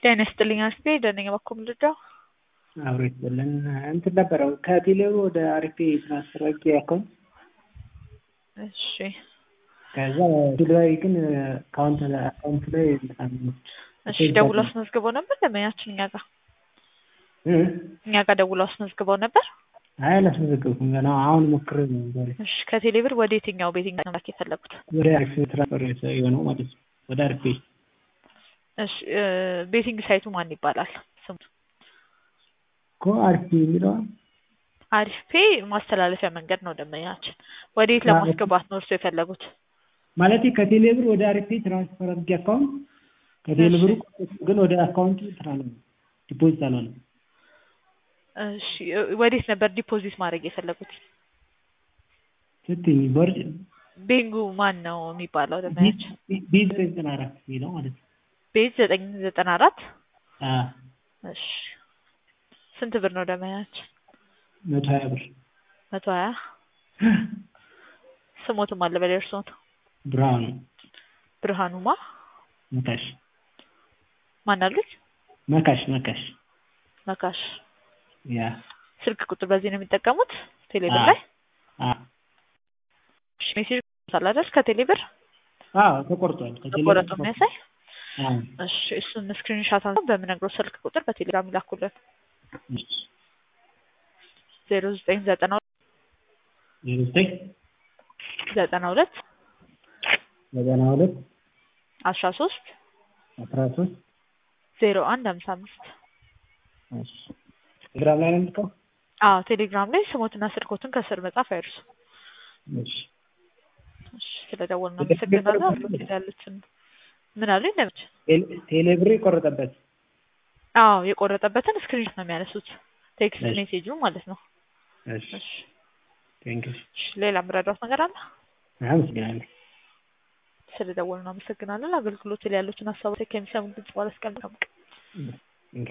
ጤና ይስጥልኝ አስቴ ደነኛ በኩል ልርዳው? አብሮ ይስጥልን እንትን ነበረው ከቴሌብር ወደ አሪፌ ትራንስፈር አድርጌ አካውንት እሺ ከዛ ቴሌብር ግን አካውንት አካውንት ላይ በጣም እሺ ደውሎ አስመዝግበው ነበር ደንበኛችን እኛ ጋር እኛ ጋር ደውሎ አስመዝግበው ነበር። አይ አላስመዘገብኩም ገና አሁን ሞክሬ ነው ዛሬ እሺ ከቴሌብር ወደ የትኛው ቤቲንግ ነው መላክ የፈለጉት? ወደ አሪፌ ትራንስፈር የሆነው ማለት ነው ወደ አሪፌ እሺ ቤቲንግ ሳይቱ ማን ይባላል ስሙ? እኮ አሪፌ የሚለው አሪፍ ፔ ማስተላለፊያ መንገድ ነው ደንበኛችን። ወዴት ለማስገባት ነው እርሱ የፈለጉት? ማለት ከቴሌብር ወደ አሪፌ ትራንስፈር አድርጌ አካውንት ከቴሌብሩ ግን ወደ አካውንቱ ትራለ ዲፖዚት አልሆነም። እሺ ወዴት ነበር ዲፖዚት ማድረግ የፈለጉት? ስትኝ ቦርጭ ቤንጉ ማን ነው የሚባለው ደንበኛችን? ቤዝ ዘጠና አራት የሚለው ማለት ነው። ቤዝ ዘጠኝ ዘጠና አራት አዎ እሺ ስንት ብር ነው ደንበኛችን? መቶ ሀያ ብር መቶ ሀያ ስሞትም አለ በላይ እርስዎት? ብርሃኑ ብርሃኑማ መካሽ ማን አሉት? መካሽ መካሽ መካሽ ያ ስልክ ቁጥር በዚህ ነው የሚጠቀሙት ቴሌብር አዎ። ላይ? አዎ እሺ ሜሴጅ አለ አይደል ከቴሌብር አዎ ተቆርጧል። ከቴሌብር ተቆረጡ የሚያሳይ አዎ እሺ እሱን ስክሪንሻት አንስተው በምነግረው ስልክ ቁጥር በቴሌግራም ይላኩልን እሺ ዜሮ ዘጠኝ ዘጠና ዜሮ ዘጠኝ ዘጠና ሁለት ዘጠና ሁለት አስራ ሶስት አስራ ሶስት ዜሮ አንድ ሀምሳ አምስት እሺ ቴሌግራም ላይ ነው የምልከው? አዎ ቴሌግራም ላይ ስሞትና ስልኮትን ከስር መጻፍ አይርሱ። እሺ እሺ ስለደወልን አመሰግናለሁ። አብሮት ያሉትን ምን አሉ እንደምች ቴሌ- ቴሌብር የቆረጠበት አዎ የቆረጠበትን ስክሪንሾት ነው የሚያነሱት ቴክስት እሺ። ሜሴጁ ማለት ነው። እሺ እሺ ቴንክ ዩ እሺ ሌላ የምረዳት ነገር አለ? አመሰግናለሁ። ስለደወልን አመሰግናለን። አገልግሎት ላይ ያሉትን ሀሳቦች ከሚሰሙ ድምጽ ባለስቀምጥ